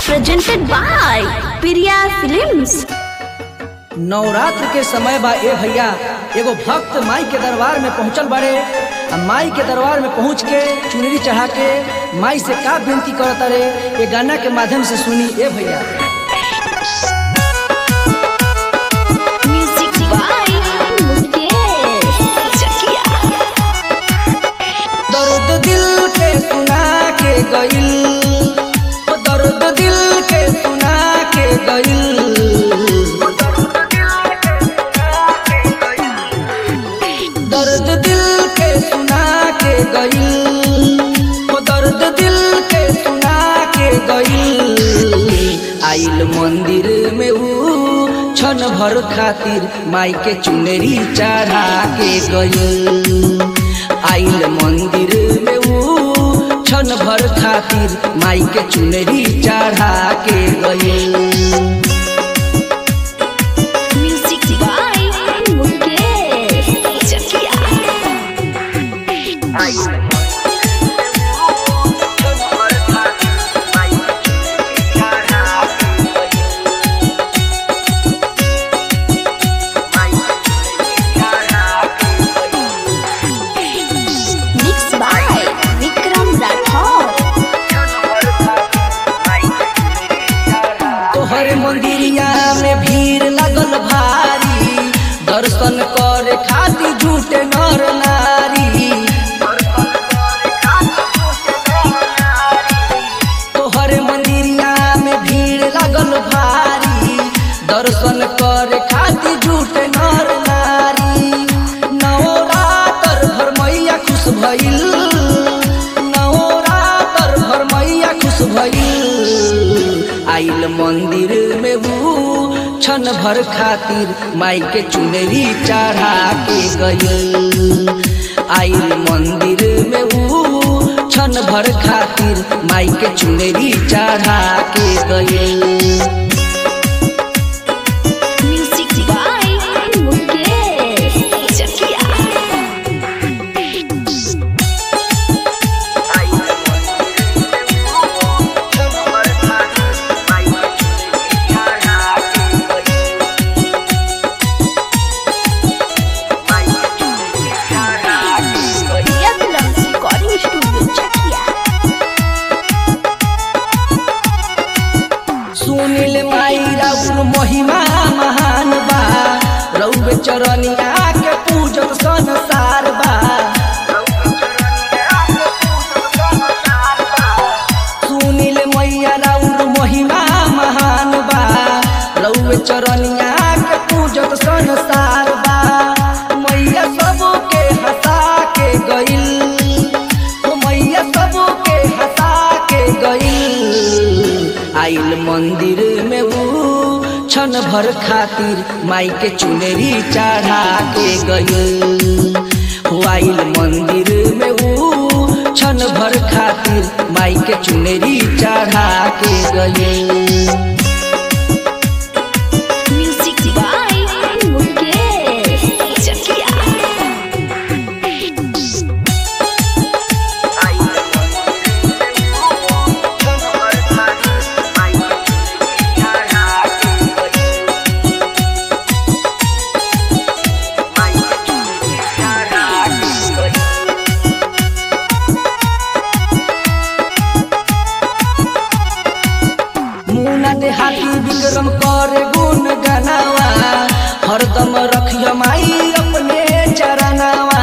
presented by Priya Films. Navratra के समय बा ए भैया एगो भक्त माई के दरबार में पहुंचल बाड़े आ माई के दरबार में पहुंच के चुनरी चढ़ा के माई से का विनती करत रे ये गाना के माध्यम से सुनी ए भैया Music by Mukesh Chakia. दर्द दिल के सुना के गइल ओ दर्द दिल के सुना के गइल दर्द दिल के सुना के गइल ओ दर्द दिल के सुना के गइल आइल मंदिर में ऊ क्षण भर खातिर माई के चुनरी चढ़ा के गइल आइल मंदिर में ऊ क्षण भर खातिर माई के चुनरी चढ़ा के गइल Music by Mukesh Chakia. Mixed by Vikram Rathore. तोहर मंदिरिया में भीड़ लगल भारी दर्शन करे खातिर झूठे नर नारी तोहर मंदिरिया में भीड़ लगल भारी दर्शन करे खातिर झूठे नर नारी नवरात्र भर मैया खुश भइल नवरात्र भर मैया खुश भइल आइल मंदिर में ऊ क्षण भर खातिर माई के चुनरी चढ़ा के गइल आइल मंदिर में ऊ क्षण भर खातिर माई के चुनरी चढ़ा के गइल Music by Mukesh Chakia. Priya Films Recording Studio Chakia. सुनिल माई राउर महिमा महान बा रउर चरनिया के पूजन संसार बा सुनिल मैया राउर महिमा महान बा रउर चरनिया के पूजन संसार बा मैया सबके हंसा के गइल ओ मैया सबके हंसा के गइल आइल मंदिर में ऊ क्षण भर खातिर माई के चुनरी चढ़ा के गइल हो आइल मंदिर में ऊ क्षण भर खातिर माई के चुनरी चढ़ा के गइल Music by Mukesh Chakia. मुना देहाती विक्रम करे गुण गनावा हरदम रखियो माई अपने चरनावा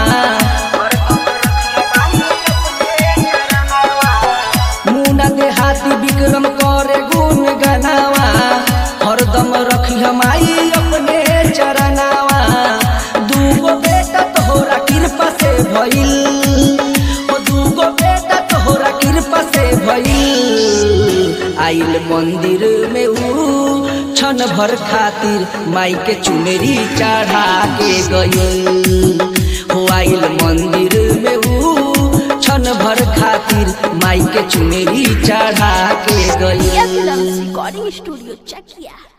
मुना देहाती विक्रम करे गुण गनावा हरदम रखियो माई अपने चरनावा दूगो बेटा तोहरा कृपा से भइल ओ दूगो बेटा तोहरा कृपा से भइल आइल मंदिर में ऊ क्षण भर खातिर माई के चुनरी चढ़ा के गइल हो आइल मंदिर में ऊ क्षण भर खातिर माई के चुनरी चढ़ा के गइल Priya Films Recording Studio Chakia.